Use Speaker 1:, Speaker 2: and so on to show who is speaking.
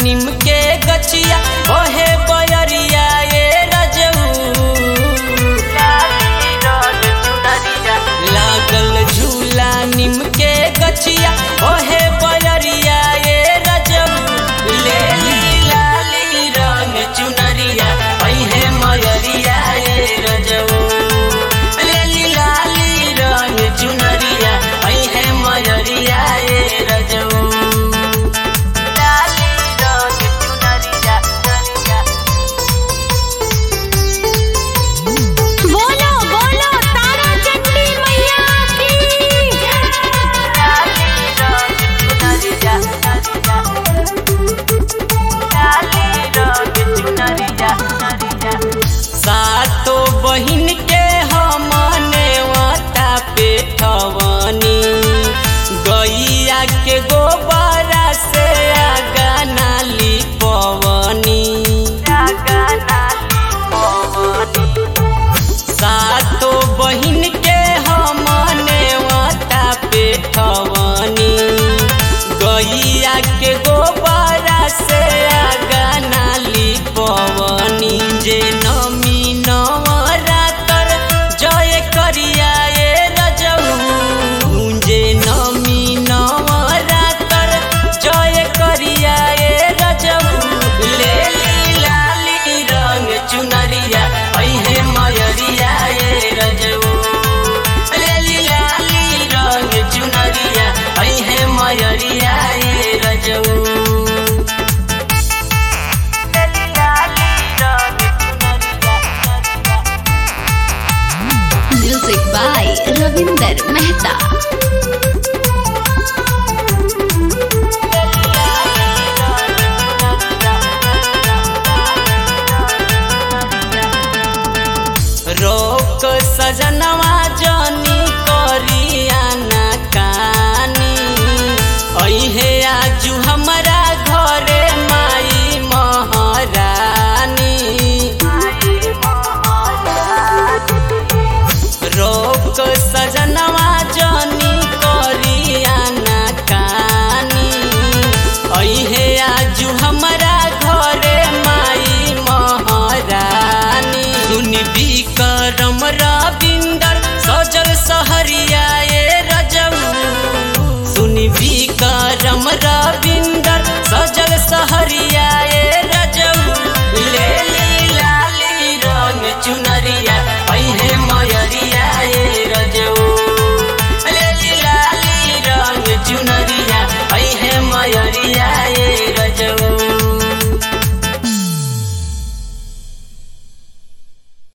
Speaker 1: निम के गछिया ओहे बयरिया ये रजऊ लागल झूला निम के गछिया ओहे बयरिया ये रजऊ ले ली लाली रंग चुनरिया ओहे मयरिया ये रजऊ ले ली लाली रंग चुनरिया ओहे मयरिया ये रजऊ लाली रंग चुनरिया चुनरिया
Speaker 2: बोलो बोलो तारा चंडी मैया की
Speaker 1: सातो बहिन के हमने वाता पे ठवनी गैया के गोबरा से आगा नाली पवनी सातो बहिन के हमने वाता पे ठवनी गैया के गोबरा से आगा नाली पवनी जे नमी नवरातर जय करिया ये रजऊ जे नमी नवरातर जय करिया ये रजऊ ले ली लाली रंग चुनरिया ऐहे मयरिया ये रजऊ ले ली लाली रंग चुनरिया ऐहे मयरिया ये रजऊ
Speaker 2: म्यूजिक बाय रविंदर मेहता
Speaker 1: रोक सजनवा जनी करिया ना कानी ऐहे आजू हमरा घरे माई महारानी रोक सजनवा जनी करिया ना कानी ऐहे आजू हमरा घरे माई महारानी सुन विक्रम रविंदर सजल सहरिया ये रजऊ सुन विक्रम रविंदर सजल सहरिया ये रजऊ ले ली लाली रंग चुनरिया ऐहे मयरिया ये रजऊ ले ली लाली रंग चुनरिया ऐहे मयरिया